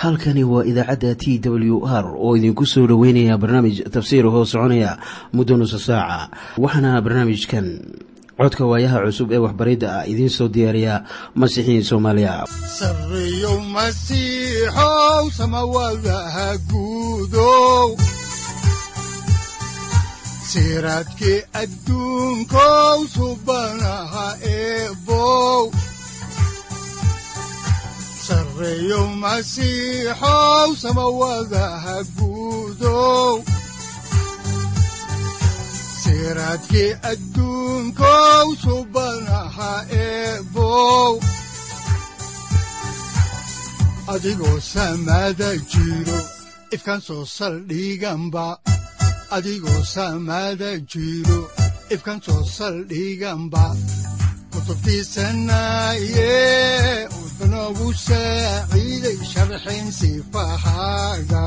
halkani waa idaacadda t w r oo idinku soo dhoweynaya barnaamij tafsiir hoo soconaya muddo nusa saaca waxaana barnaamijkan codka waayaha cusub ee waxbaridda ah idiin soo diyaariya masiixiin soomaaliya sareyow masiixow samawadaha guudow siraadkii adduunkow subanaha eebow sareyow masiixow samawadaha guudow siraadkii adduunkow subanaha eebow adigoo samada jiro ifkan soo saldhiganba adigoo samada jiro ifkan soo saldhiganba kutubtiisanaye udanogu saaciiday sharxin sifahaaga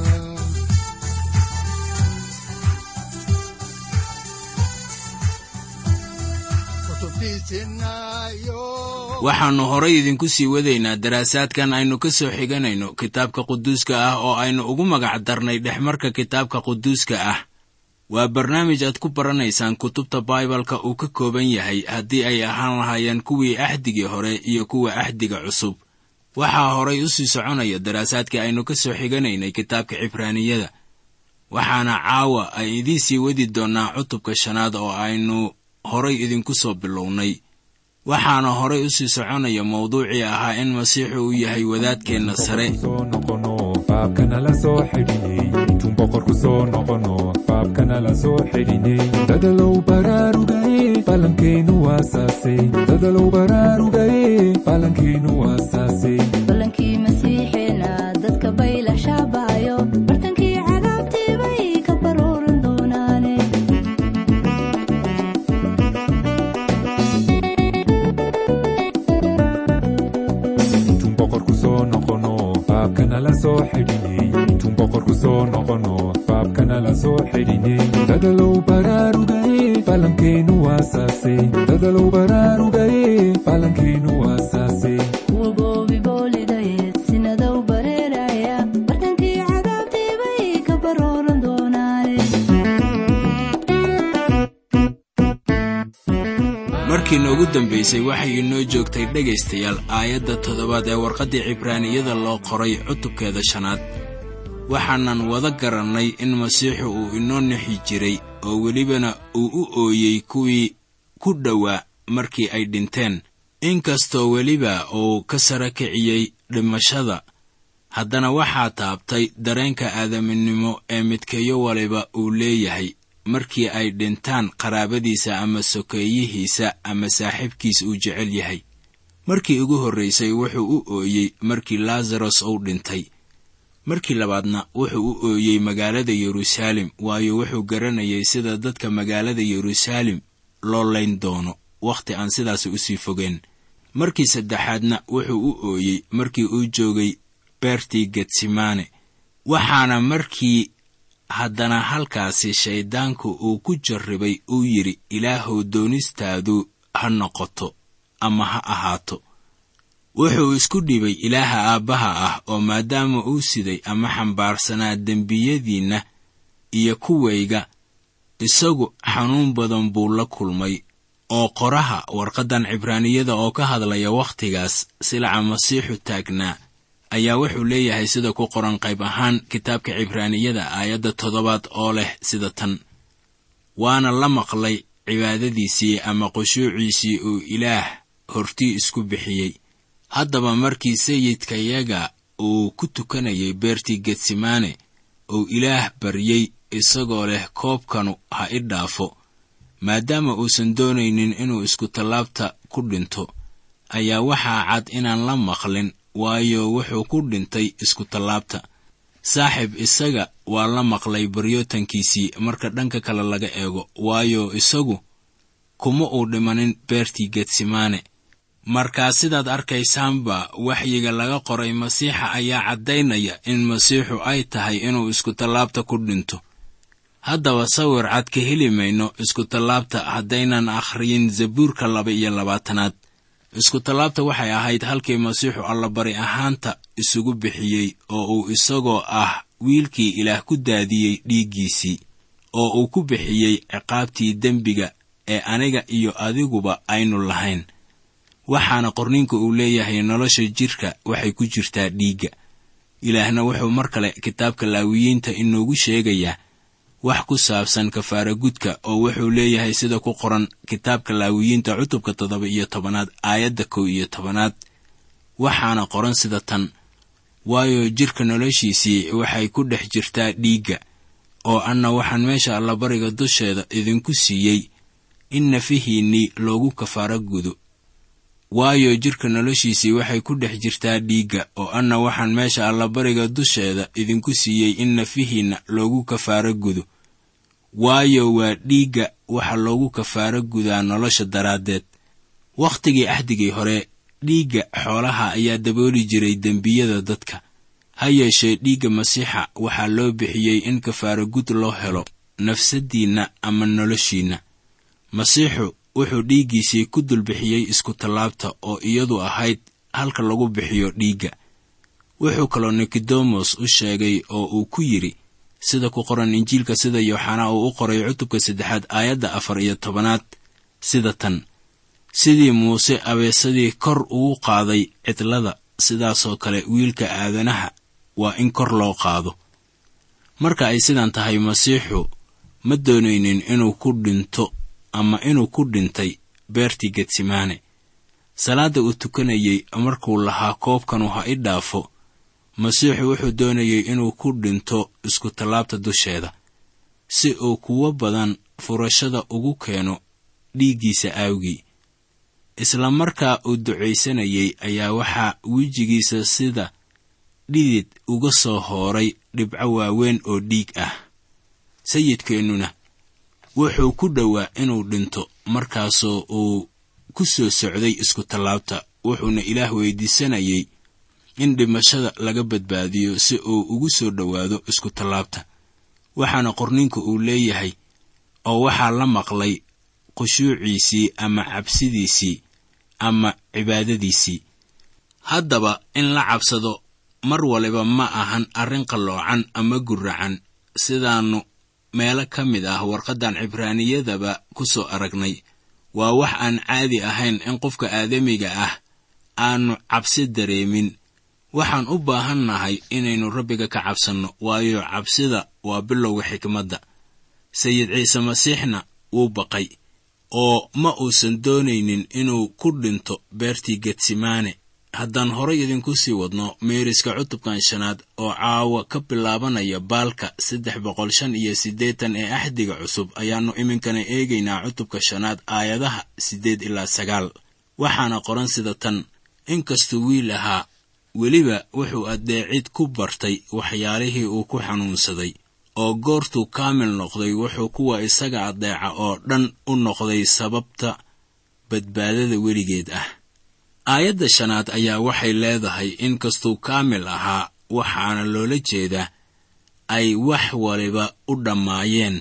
waxaannu horay idinku sii wadaynaa daraasaadkan aynu ka soo xiganayno kitaabka quduuska ah oo aynu ugu magac darnay dhexmarka kitaabka quduuska ah waa barnaamij aad ku baranaysaan kutubta baibalka uu ka kooban yahay haddii ay ahaan lahaayeen kuwii axdigii hore iyo kuwa axdiga cusub waxaa horay u sii soconaya daraasaadkii aynu ka soo xiganaynay kitaabka cibraaniyada waxaana caawa ay idiin sii wadi doonnaa cutubka shanaad oo aynu horay idinku soo bilownay waxaana horay u sii soconaya mawduucii ahaa in masiixu uu yahay wadaadkeenna sare dadalow baraarugaye balankeenu waasaase dadalow baraarugaye balankeenu waasaase balankii masiixeena dadka bayla shaabaayo bartankii cadaabtii bay ka baruuran doonaane intuun boqorku soo noqono baabkana la soo xidhiney intuun boqorku soo noqono baabkana la soo xidhiney dadalow baraarugaye balankeenu waasaase dadalow baraarugaye balankeenu waasaase kuwa goobi boolidayeed sinadow bareeraya bartankii cadaabtii bay ka baruuran doonaane markii noogu dambaysay waxay inoo joogtay dhegaystayaal aayadda toddobaad ee warqaddii cibraaniyada loo qoray cutubkeeda shanaad waxaanan wada garannay in masiixu uu inoo nixi jiray oo welibana uu u ooyey kuwii ku dhowaa markii ay dhinteen inkastoo weliba uu ka sara kiciyey dhimashada haddana waxaa taabtay dareenka aadaminimo ee midkeeyo waliba uu leeyahay markii ay dhintaan qaraabadiisa ama sokeeyihiisa ama saaxiibkiis uu jecel yahay markii ugu horraysay wuxuu u ooyey markii laasaros uu dhintay markii labaadna wuxuu u ooyey magaalada yeruusaalem waayo wuxuu garanayay sida dadka magaalada yeruusaalem loo layn doono wakhti aan sidaas usii fogeen markii saddexaadna wuxuu u ooyey markii uu joogay beertii getsimane waxaana markii haddana halkaasi shayddaanku uu ku jarribay uu yidhi ilaahow doonistaadu ha noqoto ama ha ahaato wuxuu isku dhibay ilaaha aabbaha ah oo maadaama uu siday ama xambaarsanaa dembiyadiinna iyo kuwayga isagu xanuun badan buu la kulmay oo qoraha warqaddan cibraaniyada oo ka hadlaya wakhtigaas silaca masiixu taagnaa ayaa wuxuu leeyahay sida ku qoran qayb ahaan kitaabka cibraaniyada aayadda toddobaad oo leh sida tan waana la maqlay cibaadadiisii ama qushuuciisii uu ilaah hortii isku bixiyey haddaba markii sayidkayaga uu ku tukanayay beertii getsimane uu ilaah baryey isagoo leh koobkanu ha i dhaafo maadaama uusan doonaynin inuu iskutallaabta ku dhinto ayaa waxaa cad inaan la maqlin waayo wuxuu ku dhintay iskutallaabta saaxib isaga waa la maqlay baryootankiisii marka dhanka kale laga eego waayo isagu kuma uu dhimanin beertii getsimane markaa sidaad arkaysaanba waxyiga laga qoray masiixa ayaa caddaynaya in masiixu ay tahay inuu iskutallaabta ku dhinto haddaba sawir cad ka heli mayno iskutallaabta haddaynan akhriyin zabuurka laba iyo labaatanaad iskutallaabta waxay ahayd halkii masiixu allabari ahaanta isugu bixiyey oo uu isagoo ah wiilkii ilaah ku daadiyey dhiiggiisii oo uu ku bixiyey ciqaabtii dembiga ee aniga iyo adiguba aynu lahayn waxaana qorninka uu leeyahay nolosha jidhka waxay ku jirtaa dhiigga ilaahna wuxuu mar kale kitaabka laawiyiinta inoogu sheegayaa wax ku saabsan kafaara gudka oo wuxuu leeyahay sida ku qoran kitaabka laawiyiinta cutubka toddoba iyo tobanaad aayadda kow iyo tobanaad waxaana qoran sida tan waayo jidhka noloshiisii waxay ku dhex jirtaa dhiigga oo anna waxaan meesha allabariga dusheeda idinku siiyey in nafihiinnii loogu kafaara gudo waayo jidhka noloshiisii waxay ku dhex jirtaa dhiigga oo anna waxaan meesha allabariga dusheeda idinku siiyey in nafihiinna loogu kafaaro gudo waayo waa dhiigga waxa loogu kafaaro gudaa nolosha daraaddeed wakhtigii axdigii hore dhiigga xoolaha ayaa dabooli jiray dembiyada dadka ha yeeshee dhiigga masiixa waxaa loo bixiyey in kafaaro gud loo helo nafsaddiinna ama noloshiinna masiixu wuxuu dhiiggiisii ku dulbixiyey iskutallaabta oo iyadu ahayd halka lagu bixiyo dhiigga wuxuu kaloo nikodemos u sheegay oo uu ku yidhi sida ku qoran injiilka sida yooxanaa uu u qoray cutubka saddexaad aayadda afar iyo tobanaad sida tan sidii muuse abeesadii kor ugu qaaday cidlada sidaasoo kale wiilka aadanaha waa in kor loo qaado marka ay sidan tahay masiixu ma doonaynin inuu ku dhinto ama inuu ku dhintay beertii getsimaane salaadda uu tukanayey markuu lahaa koobkanu ha i dhaafo masiixu wuxuu doonayey inuu ku dhinto iskutallaabta dusheeda si uu kuwo badan furashada ugu keeno dhiiggiisa aawgii isla markaa uu ducaysanayey ayaa waxaa wejigiisa sida dhidid uga soo hooray dhibco waaweyn oo dhiig ah sayidkeennuna wuxuu ku dhowaa inuu dhinto markaasoo uu ku soo socday iskutallaabta wuxuuna ilaah weydiisanayey in dhimashada laga badbaadiyo si uu ugu soo dhowaado iskutallaabta waxaana qorninka uu leeyahay oo waxaa la maqlay khushuuciisii ama cabsidiisii ama cibaadadiisii haddaba in la cabsado mar waliba ma ahan arrin qalloocan ama guracan sidaannu meelo ka mid ah warqaddan cibraaniyadaba ku soo aragnay waa wax aan caadi ahayn in qofka aadamiga ah aanu cabsi dareemin waxaan u baahannahay inaynu rabbiga ka cabsanno waayo cabsida waa bilowga xikmadda sayid ciise masiixna wuu baqay oo ma uusan doonaynin inuu ku dhinto beertii getsimaane haddaan horay idinku sii wadno meeriska cutubkan shanaad oo caawa ka bilaabanaya baalka saddex boqol shan iyo siddeetan ee axdiga cusub ayaannu iminkana eegaynaa cutubka shanaad aayadaha siddeed ilaa sagaal waxaana qoran sida tan inkastuu wiil ahaa weliba wuxuu addeecid ku bartay waxyaalihii uu ku xanuunsaday oo goortuu kaamil noqday wuxuu kuwa isaga addeeca oo dhan u noqday sababta badbaadada weligeed ah aayadda shanaad ayaa waxay leedahay in kastuu kaamil ahaa waxaana loola jeedaa ay wax waliba u dhammaayeen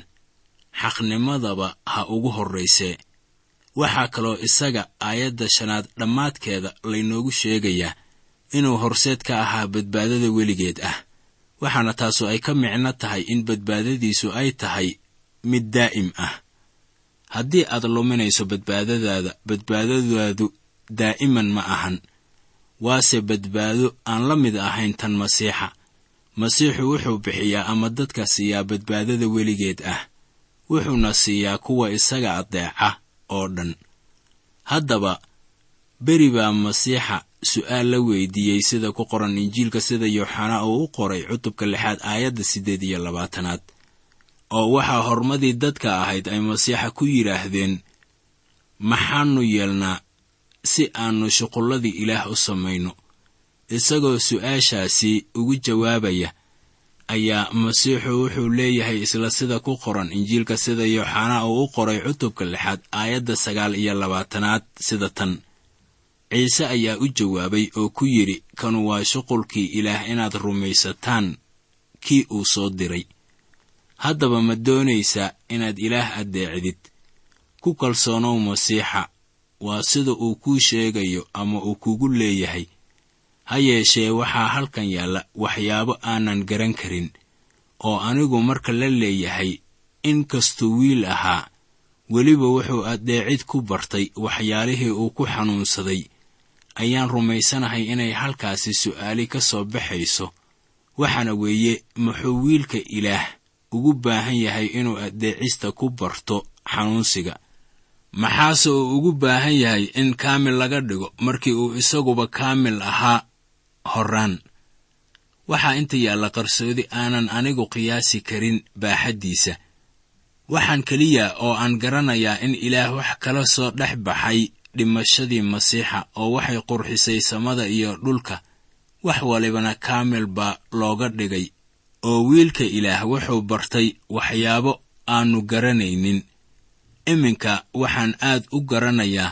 xaqnimadaba ha ugu horraysee waxaa kaloo isaga aayadda shanaad dhammaadkeeda laynoogu sheegayaa inuu horseed ka ahaa badbaadada weligeed ah waxaana taasu ay ka micno tahay in badbaadadiisu ay tahay mid daa'im ah haddii aad luminayso badbaadadaada badbaadadaadu daa'iman ma ahan waase badbaado aan la mid ahayn tan masiixa masiixu wuxuu bixiyaa ama dadka siiyaa badbaadada weligeed ah wuxuuna siiyaa kuwa isaga addeeca oo dhan haddaba beri baa masiixa su'aal la weydiiyey sida ku qoran injiilka sida yooxanaa uu u qoray cutubka lixaad aayadda siddeed iyo labaatanaad oo waxaa hormadii dadka ahayd ay masiixa ku yidhaahdeen maxaannu yeelnaa si aannu shuqulladii ilaah u samayno isagoo su'aashaasi ugu jawaabaya ayaa masiixu wuxuu leeyahay isla sida ku qoran injiilka sida yooxanaa uu u qoray cutubka lixaad aayadda sagaal iyo labaatanaad sida tan ciise ayaa u jawaabay oo ku yidhi kanu waa shuqulkii ilaah inaad rumaysataan kii uu soo diray haddaba ma doonaysaa inaad ilaah addeecdid ku kalsoonow masiixa waa sida uu kuu sheegayo ama uu kugu leeyahay ha yeeshee waxaa halkan yaalla waxyaabo aanan garan karin oo anigu marka la leeyahay in kastuu wiil ahaa weliba wuxuu addeecid ku bartay waxyaalihii uu ku xanuunsaday ayaan rumaysanahay inay halkaasi su'aali ka soo baxayso waxaana weeye muxuu wiilka ilaah ugu baahan yahay inuu addeecista ku barto xanuunsiga maxaase uu ugu baahan yahay in kaamil laga dhigo markii uu isaguba kaamil ahaa horraan waxaa inta yaalla qarsoodi aanan anigu qiyaasi karin baaxaddiisa waxaan keliya oo aan garanayaa in ilaah wax kala soo dhex baxay dhimashadii masiixa oo waxay qurxisay samada iyo dhulka wax walibana kaamil baa looga dhigay oo wiilka ilaah wuxuu bartay waxyaabo aannu garanaynin iminka waxaan aad u garanayaa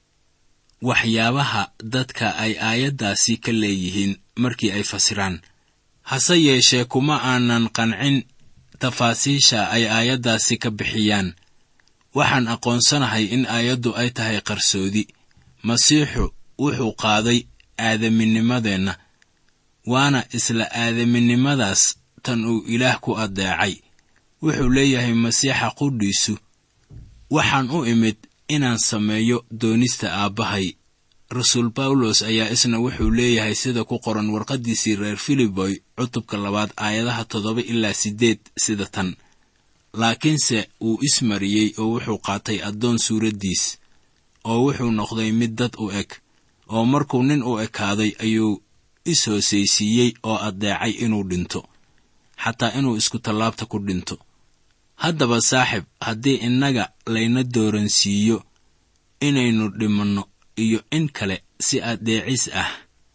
waxyaabaha dadka ay aayaddaasi ka leeyihiin markii ay fasiraan hase yeeshee kuma aanan qancin tafaasiisha ay aayaddaasi ka bixiyaan waxaan aqoonsanahay in aayaddu ay tahay qarsoodi masiixu wuxuu qaaday aadaminnimadeenna waana isla aadaminimadaas tan uu ilaah ku addeecay wuxuu leeyahay masiixa qudhiisu waxaan u imid inaan sameeyo doonista aabbahay rasuul bawlos ayaa isna wuxuu leeyahay sida ku qoran warqaddiisii reer filiboy cutubka labaad aayadaha toddoba ilaa siddeed sida tan laakiinse wuu ismariyey oo wuxuu qaatay addoon suuraddiis oo wuxuu noqday mid dad u eg oo markuu nin u ekaaday ayuu is-hoosaysiiyey oo addeecay inuu dhinto xataa inuu isku tallaabta ku dhinto haddaba saaxib haddii innaga layna dooransiiyo inaynu dhimanno iyo in kale si addeecis ah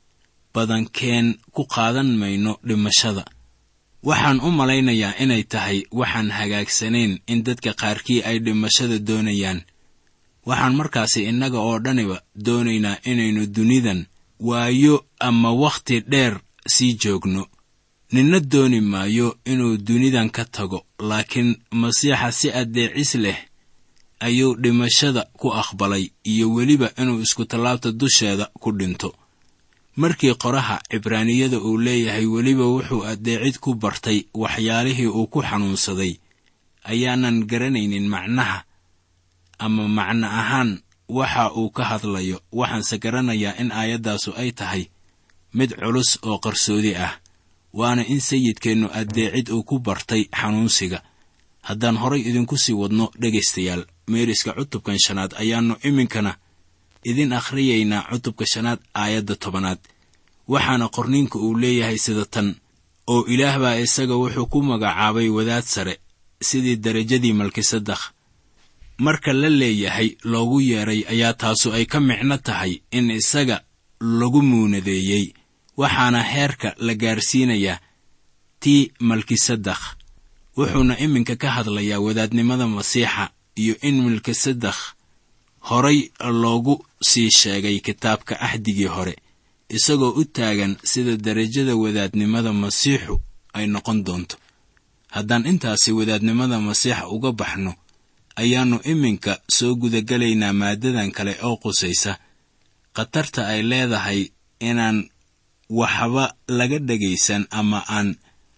badankeen ku qaadan mayno dhimashada waxaan u malaynayaa inay tahay waxaan hagaagsanayn in dadka qaarkii ay dhimashada doonayaan waxaan markaasi innaga oo dhaniba doonaynaa inaynu dunidan waayo ama wakhti dheer sii joogno ninna dooni maayo inuu dunidan ka tago laakiin masiixa si addeecis leh ayuu dhimashada ku aqbalay iyo weliba inuu iskutallaabta dusheeda ku dhinto markii qoraha cibraaniyada uu leeyahay weliba wuxuu addeecid ku bartay waxyaalihii uu ku xanuunsaday ayaanan garanaynin macnaha ama macno ahaan waxa uu ka hadlayo waxaanse garanayaa in aayaddaasu ay tahay mid culus oo qarsoodi ah waana in sayidkeennu addeecid uu ku bartay xanuunsiga haddaan horay idinku sii wadno dhegaystayaal meeriska cutubkan shanaad ayaannu iminkana idin akhriyaynaa cutubka shanaad aayadda tobanaad waxaana qorniinka uu leeyahay sida tan oo ilaah baa isaga wuxuu ku magacaabay wadaad sare sidii derajadii malkisadakh marka la leeyahay loogu yeedhay ayaa taasu ay ka micno tahay in isaga lagu muunadeeyey waxaana heerka la gaarsiinayaa tii malkisadakh wuxuuna iminka ka hadlayaa wadaadnimada masiixa iyo in malkisadakh horay loogu sii sheegay kitaabka axdigii hore isagoo u taagan sida derajada wadaadnimada masiixu ay noqon doonto haddaan intaasi wadaadnimada masiixa uga baxno ayaannu iminka soo gudagelaynaa maaddadan kale oo qusaysa khatarta ay leedahay inaan waxba laga dhegaysan ama aan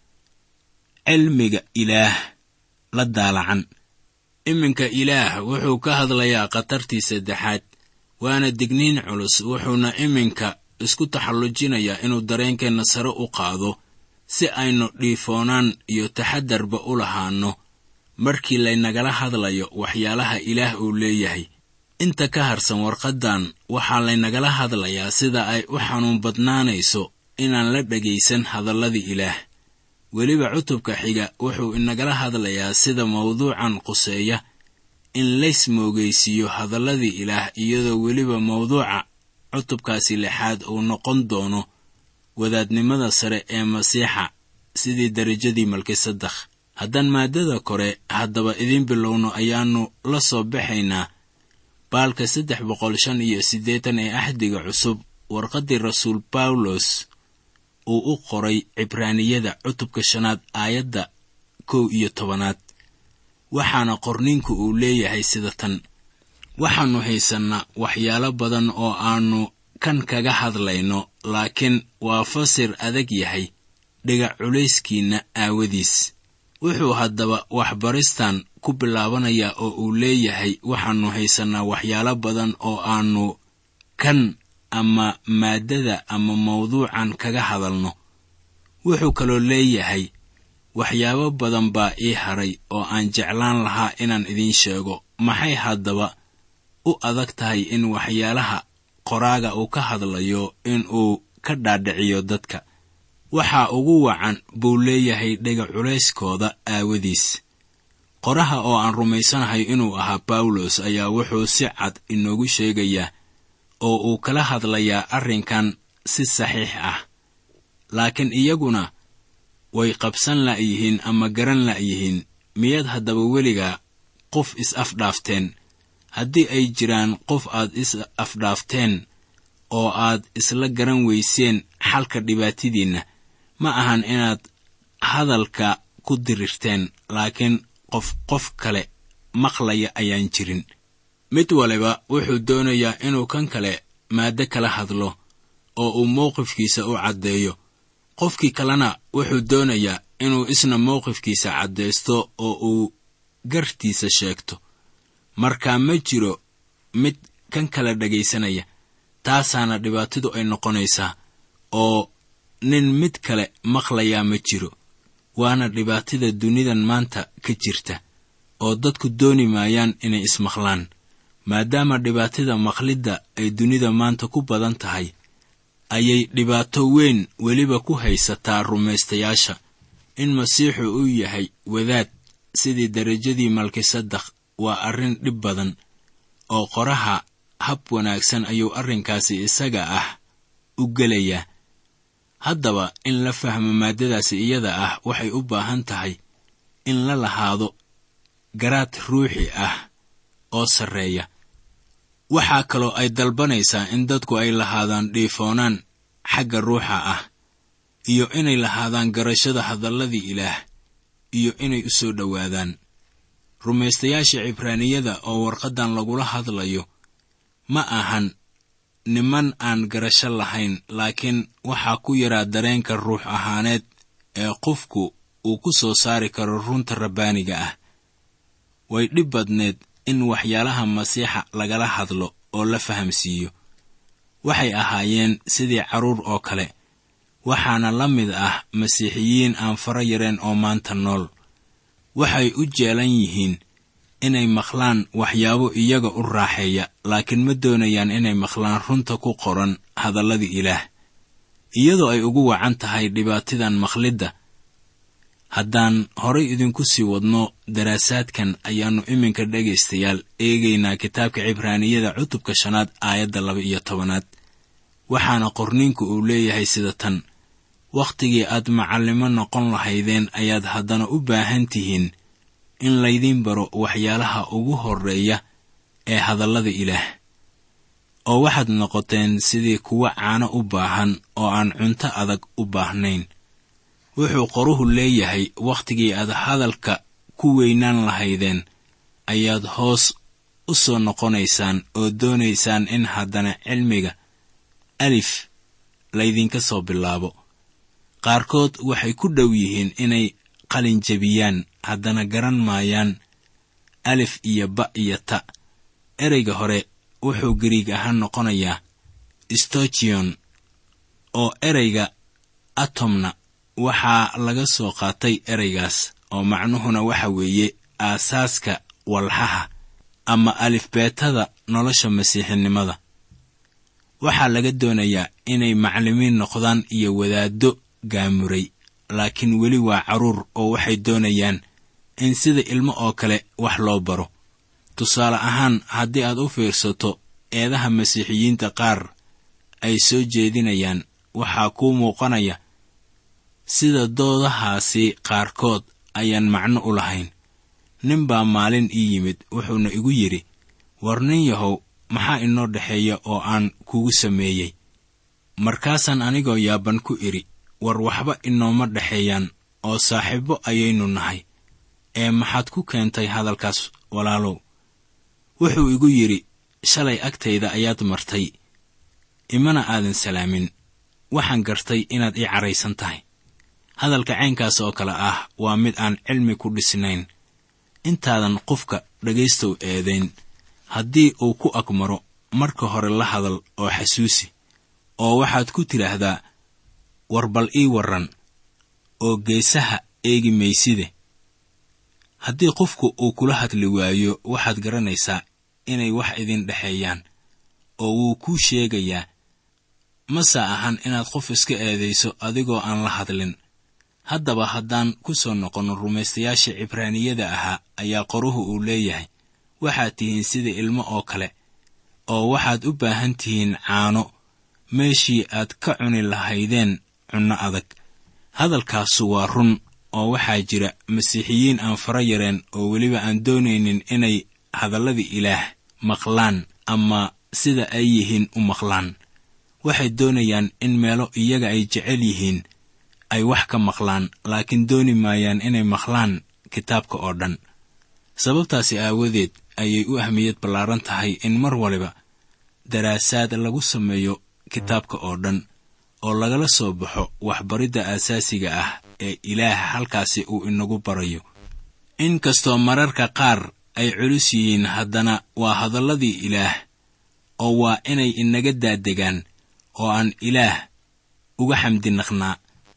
cilmiga ilaah la daalacan iminka ilaah wuxuu ka hadlayaa khatartii saddexaad waana digniin culus wuxuuna iminka isku taxallujinayaa inuu dareenkeenna sare u qaado si aynu dhiifoonaan iyo taxadarba u lahaanno markii laynagala hadlayo waxyaalaha ilaah uu leeyahay inta ka harsan warqaddan waxaa laynagala hadlayaa sida ay u xanuun badnaanayso inaan la dhegaysan hadalladii ilaah weliba cutubka xiga wuxuu inagala hadlayaa sida mawduucan quseeya in lays moogaysiiyo hadalladii ilaah iyadoo weliba mawduuca cutubkaasi lixaad uu noqon doono wadaadnimada sare ee masiixa sidii derajadii malkisadakh haddaan maaddada kore haddaba idiin bilowno ayaannu la soo baxaynaa baalka saddex boqol shan iyo siddeetan ee axdiga cusub warqaddii rasuul bawlos uu u qoray cibraaniyada cutubka shanaad aayadda kow iyo tobanaad waxaana qorniinku uu leeyahay sida tan waxaannu haysannaa waxyaalo badan oo aannu kan kaga hadlayno laakiin waa fasir adag yahay dhigac culayskiinna aawadiis wuxuu haddaba waxbaristan ku bilaabanayaa oo uu leeyahay waxaannu haysannaa waxyaalo badan oo aannu kan ama maaddada ama mawduucan kaga hadalno wuxuu kaloo leeyahay waxyaabo badan baa ii hadhay oo aan jeclaan lahaa inaan idiin sheego maxay haddaba u adag tahay in waxyaalaha qoraaga uu ka hadlayo in uu ka dhaadhiciyo dadka waxaa ugu wacan buu leeyahay dhega culayskooda aawadiis qoraha oo aan rumaysanahay inuu ahaa bawlos ayaa wuxuu si cad inoogu sheegayaa oo uu kala hadlayaa arrinkan si saxiix ah laakiin iyaguna way qabsan la'yihiin ama garan la'yihiin miyaad haddaba weligaa qof is-afdhaafteen haddii ay jiraan qof aad is-afdhaafteen oo aad isla garan weyseen xalka dhibaatadiinna ma ahan inaad hadalka ku dirirteen laakiin qof qof kale maqlaya ayaan jirin mid waliba wuxuu doonayaa inuu kan kale maaddo kala hadlo oo uu mowqifkiisa u caddeeyo qofkii kalena wuxuu doonayaa inuu isna mowqifkiisa caddaysto oo uu gartiisa sheegto markaa ma jiro mid kan kale dhegaysanaya taasaana dhibaatadu ay noqonaysaa oo nin mid kale maqlayaa ma jiro waana dhibaatada dunidan maanta ka jirta oo dadku dooni maayaan inay ismaqlaan maadaama dhibaatada maqlidda ay dunida maanta ku badan tahay ayay dhibaato weyn weliba ku haysataa rumaystayaasha in masiixu uu yahay wadaad sidii derajadii malkisadakh waa arrin dhib badan oo qoraha hab wanaagsan ayuu arrinkaasi isaga ah u gelayaa haddaba in la fahmo maaddadaasi iyada ah waxay u baahan tahay in la lahaado garaad ruuxi ah oo sarreeya waxaa kaloo ay dalbanaysaa in dadku ay lahaadaan dhiifoonaan xagga ruuxa ah iyo inay lahaadaan garashada hadalladii ilaah iyo inay u soo dhowaadaan rumaystayaasha cibraaniyada oo warqaddan lagula hadlayo ma ahan niman aan garasho lahayn laakiin waxaa ku yaraa dareenka ruux ahaaneed ee qofku uu ku soo saari karo runta rabbaaniga ah way dhib badneed in waxyaalaha masiixa lagala hadlo oo la fahamsiiyo waxay ahaayeen sidii carruur oo kale waxaana la mid ah masiixiyiin aan fara yareen oo maanta nool waxay u jeelan yihiin inay maqlaan waxyaabo iyaga u raaxeeya laakiin ma doonayaan inay maqlaan runta ku qoran hadalladii ilaah iyadoo ay ugu wacan tahay dhibaatadan maqlidda haddaan horay idinku sii wadno daraasaadkan ayaannu iminka dhegaystayaal eegaynaa kitaabka cibraaniyada cutubka shanaad aayadda laba iyo tobanaad waxaana qorniinku uu leeyahay sida tan wakhtigii aad macallimo noqon lahaydeen ayaad haddana u baahan tihiin in laydiin baro waxyaalaha ugu horreeya ee hadallada ilaah oo waxaad noqoteen sidii kuwa caano u baahan oo aan cunto adag u baahnayn wuxuu qoruhu leeyahay wakhtigii aad hadalka ku weynaan lahaydeen ayaad hoos u soo noqonaysaan oo doonaysaan in haddana cilmiga alif laydinka soo bilaabo qaarkood waxay ku dhow yihiin inay qalin jebiyaan haddana garan maayaan alif iyo ba iyo ta ereyga hore wuxuu gariig ahaan noqonayaa stochion oo ereyga atomna waxaa laga soo qaatay ereygaas oo macnuhuna waxa weeye aasaaska walxaha ama alifbeetada nolosha masiixinimada waxaa laga doonayaa inay maclimiin noqdaan iyo wadaaddo gaamuray laakiin weli waa carruur oo waxay doonayaan in sida ilmo oo kale wax loo baro tusaale ahaan haddii aad u fiirsato eedaha masiixiyiinta qaar ay soo jeedinayaan waxaa kuu muuqanaya sida doodahaasi qaarkood ayaan macno u lahayn nin baa maalin ii yimid wuxuuna igu yidhi war nin yahow maxaa inoo dhexeeya oo aan kugu sameeyey markaasaan anigoo yaaban ku idhi war waxba inooma dhexeeyaan oo saaxiibbo ayaynu nahay ee maxaad ku keentay hadalkaas walaalow wuxuu igu yidhi shalay agtayda ayaad martay imana aadan salaamin waxaan gartay inaad ii caraysan tahay hadalka caynkaas oo kale ah waa mid aan cilmi ku dhisnayn intaadan qofka dhegaystow eedayn haddii uu ku agmaro marka hore la hadal oo xasuusi oo waxaad ku tidhaahdaa war bal ii warran oo geesaha eegi mayside haddii qofku uu kula hadli waayo waxaad garanaysaa inay wax idin dhexeeyaan oo wuu kuu sheegayaa mase ahan inaad qof iska eedayso adigoo aan la hadlin haddaba haddaan ku soo noqonno rumaystayaashii cibraaniyada ahaa ayaa qoruhu uu leeyahay waxaad tihiin sida ilmo oo kale oo waxaad u baahan tihiin caano meeshii aad ka cuni lahaydeen cunno adag hadalkaasu waa run oo waxaa jira masiixiyiin aan fara yareen oo weliba aan doonaynin inay hadalladii ilaah maqlaan ama sida ay yihiin u maqlaan waxay doonayaan in meelo iyaga ay jecel yihiin ay wax ka maqlaan laakiin dooni maayaan inay maqlaan kitaabka oo dhan sababtaasi aawadeed ayay u ahmiyad ballaaran tahay in mar waliba daraasaad lagu sameeyo kitaabka oo dhan oo lagala soo baxo waxbaridda aasaasiga ah ee ilaah halkaasi uu inagu barayo inkastoo mararka qaar ay culus yihiin haddana waa hadalladii ilaah oo waa inay inaga daadegaan oo aan ilaah uga xamdinaqnaa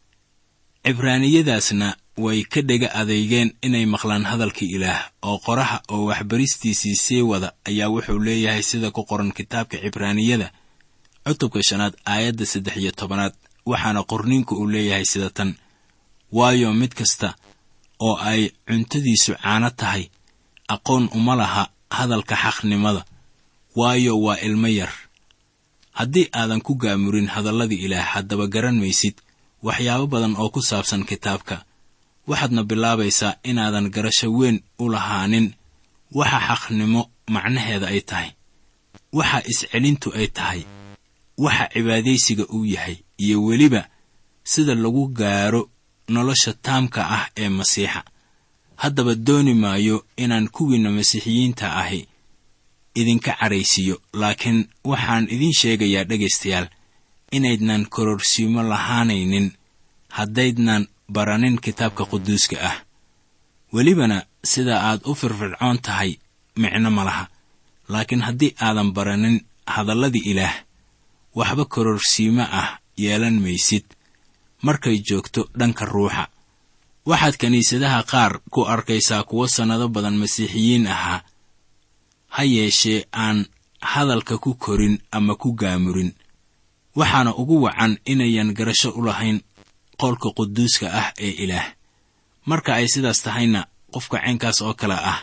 cibraaniyadaasna way ka dhega adeygeen inay maqlaan hadalka ilaah oo qoraha oo waxbaristiisii sii wada ayaa wuxuu leeyahay sida ku qoran kitaabka cibraaniyada cutubka shanaad aayadda saddex iyo tobanaad waxaana qorniinku uu leeyahay sida tan waayo mid kasta oo ay cuntadiisu caano tahay aqoon uma laha hadalka xaqnimada waayo waa ilmo yar haddii aadan ku gaamurin hadalladii ilaah haddaba garan maysid waxyaabo badan oo ku saabsan kitaabka waxaadna bilaabaysaa inaadan garasho weyn u lahaanin waxa xaqnimo macnaheeda ay tahay waxa iscelintu ay tahay waxa cibaadaysiga uu yahay iyo weliba sida lagu gaaro nolosha taamka ah ee masiixa haddaba dooni maayo inaan kuwiinna masiixiyiinta ahi idinka caraysiiyo laakiin waxaan idiin sheegayaa dhegaystayaal inaydnan kororsiimo lahaanaynin haddaydnan baranin kitaabka quduuska ah welibana sida aad u firfircoon tahay micno ma laha laakiin haddii aadan baranin hadalladii ilaah waxba kororsiimo ah yeelan maysid markay joogto dhanka ruuxa waxaad kiniisadaha qaar ku arkaysaa kuwo sannado badan masiixiyiin ahaa ha yeeshee aan hadalka ku korin ama ku gaamurin waxaana ugu wacan inayan garasho u lahayn qowlka quduuska ah ee ilaah marka ay sidaas tahayna qofka caynkaas oo kale ah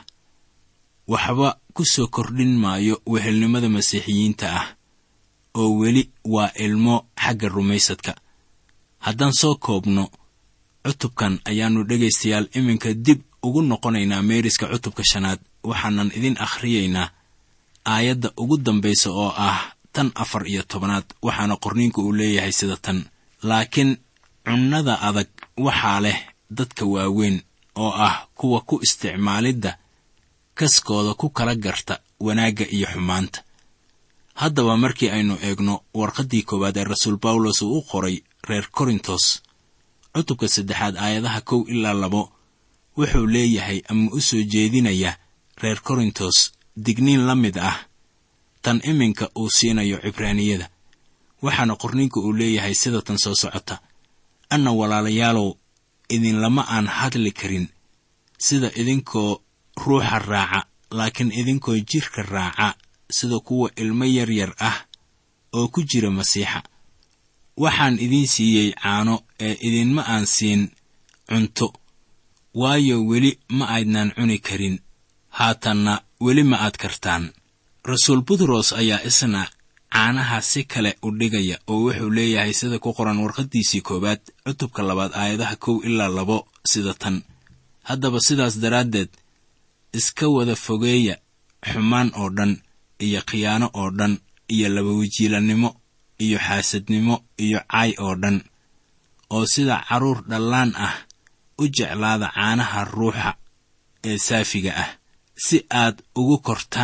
waxba ku soo kordhin maayo wehelnimada masiixiyiinta ah oo weli waa ilmo xagga rumaysadka haddaan soo koobno cutubkan ayaannu dhegaystayaal iminka dib ugu noqonaynaa meeriska cutubka shanaad waxaanan idin akhriyaynaa aayadda ugu dambaysa oo ah tan afar iyo tobanaad waxaana qorniinku uu leeyahay sida tan laakiin cunnada adag waxaa leh dadka waaweyn oo ah kuwa ku isticmaalidda kaskooda ku kala garta wanaagga iyo xumaanta haddaba markii aynu eegno warqaddii koowaad ee rasuul bawlos uu u qoray reer korintos cutubka saddexaad aayadaha kow ilaa labo wuxuu leeyahay ama u soo jeedinaya reer korintos digniin la mid ah tan iminka uu siinayo cibraaniyada waxaana qorniinku uu leeyahay sida tan soo socota anna walaalayaalow idinlama aan hadli karin sida idinkoo ruuxa raaca laakiin idinkoo jidhka raaca sida kuwa ilmo yaryar ah oo ku jira masiixa waxaan idiin siiyey caano ee idinma aan siin cunto waayo weli ma aydnaan cuni karin haatanna weli ma aad kartaan rasuul butros ayaa isna caanaha si kale u dhigaya oo wuxuu leeyahay sida ku qoran warqaddiisii koowaad cutubka labaad aayadaha kow ilaa labo sida tan haddaba sidaas daraaddeed iska wada fogeeya xumaan oo dhan iyo khiyaano oo dhan iyo labawajiilannimo iyo xaasadnimo iyo caay oo dhan oo sida carruur dhallaan ah u jeclaada caanaha ruuxa ee saafiga ah si aad ugu kortaan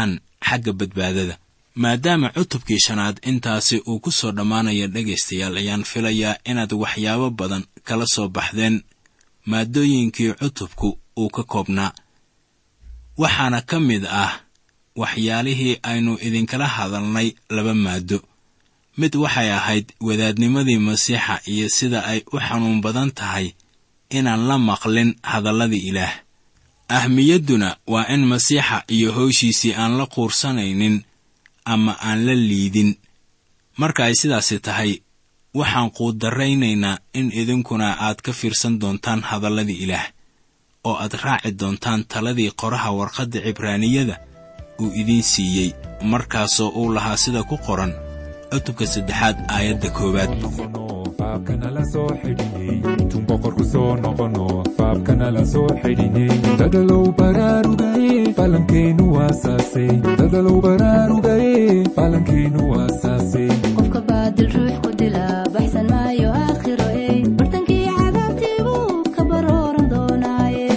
xagga badbaadada maadaama cutubkii shanaad intaasi uu ku soo dhammaanaya dhegaystayaal ayaan filayaa inaad waxyaabo badan kala soo baxdeen maaddooyinkii cutubku uu ka koobnaa waxaana ka mid ah waxyaalihii aynu idinkala hadalnay laba maaddo mid waxay ahayd wadaadnimadii masiixa iyo sida ay u xanuun badan tahay inaan la maqlin hadalladii ilaah ahmiyadduna waa in masiixa iyo howshiisii aan la quursanaynin ama aan la liidin marka ay sidaasi tahay waxaan quudarraynaynaa in idinkuna aad ka fiirsan doontaan hadalladii ilaah oo aad raaci doontaan taladii qoraha warqadda cibraaniyada uu idiin siiyey markaasoo uu lahaa sida ku qoran cutubka saddexaad aayadda koowaad baabkana la soo xidhinay intuun boqorku soo noqono baabkana la soo xidhinay dadalow baraarugaye balankeenu waasaasay dadalow baraarugaye balankeenu waasaasay qofka baadil ruux ku dila baxsan maayo aakhiro ey bartankii cadaabtii buu ka barooran doonaaye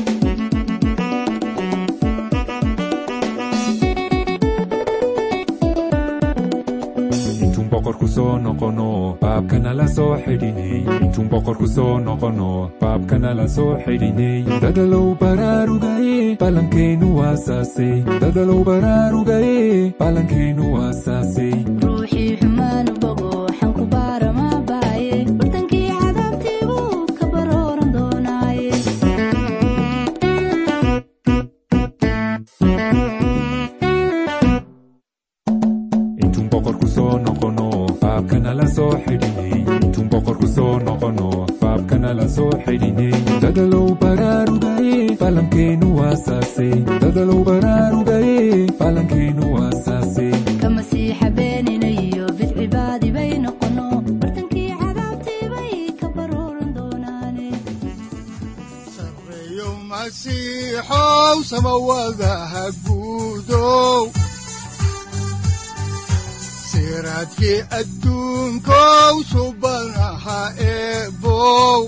intuun boqorku soo noqono baabkana la soo xidhinay intuun boqorku soo noqono baabkana la soo xidhinay dadalow baraarugaye balankeenu waasaasay dadalow baraarugaye balankeenu waasaasay ruuxii xumaanu bogo xanku baara maa baaye bartankii cadaabtii buu ka barooran doonaaye intuun boqorku soo noqono baabkana la soo xidhinay intuun boqorku soo noqono baabkana la soo xidhinay dadalow baraarugaye balankeenu waasaasay dadalow baraarugaye balankeenu waasaasay ka masiixa beenina iyo bidcibaadi bay noqono bartankii cadaabtii bay ka barooran doonaane sareeyo masiixow samawadaha guudow siraadkii adduunkow subanaha eebow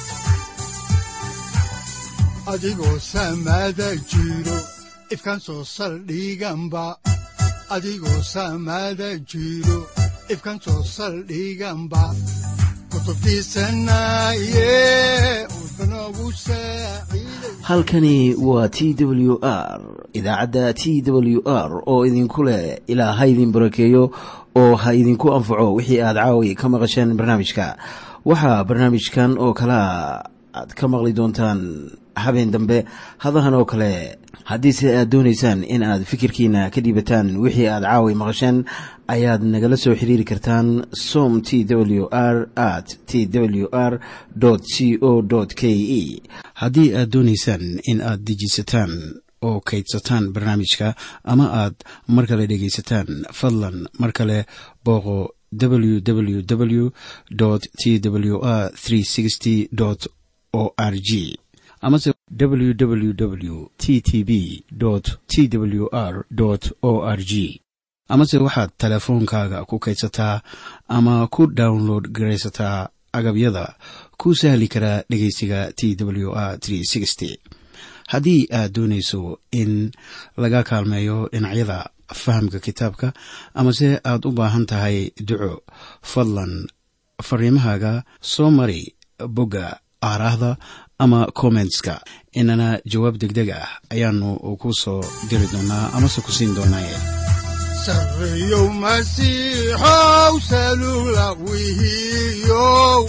adigoo samada jiro ifkan soo saldhiganba adigoo samada jiro ifkan soo saldhiganba kutubtiisanaye udbanogu saaciiday halkani waa t w r idaacadda t w r oo idinku leh ilaa ha idin barakeeyo oo ha idinku anfaco wixii aad caawi ka maqasheen barnaamijka waxaa barnaamijkan oo kalea aad ka maqli doontaan habeen dambe hadahan oo kale haddiise aad doonaysaan in aad fikirkiina ka dhiibataan wixii aad caawi maqasheen ayaad nagala soo xiriiri kartaan som t w r at t w r c o k e haddii aad doonaysaan in aad dejisataan oo kaydsataan barnaamijka ama aad mar kale dhegaysataan fadlan mar kale booqo www t w r o r g amase www t t b t w r o r g amase waxaad teleefoonkaaga ku kaydsataa ama ku download garaysataa agabyada ku sahli karaa dhegeysiga t w r haddii aad doonayso in laga kaalmeeyo dhinacyada fahamka kitaabka amase aad u baahan tahay duco fadlan fariimahaaga soo mari bogga aaraahda ama kommentska inana jawaab degdeg ah ayaanu ku soo diri doonaa amase ku siin doonaaye sareeyow masiixow salugla wihiyow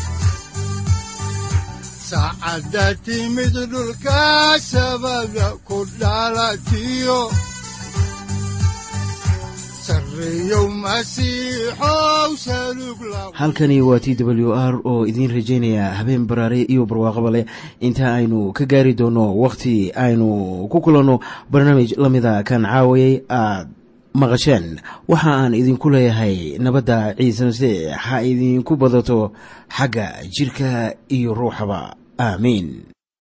saacadda timid dhulka sabada ku dhalatiyo sareeyow masiixow salugla halkani waa t w r oo idiin rajaynaya habeen baraare iyo barwaaqaba leh inta aynu ka gaari doono wakhti aynu ku kulanno barnaamij la mida kan caawayay aad maqasheen waxa aan idinku leeyahay nabadda ciise masiix ha idinku badato xagga jidhka iyo ruuxaba aamiin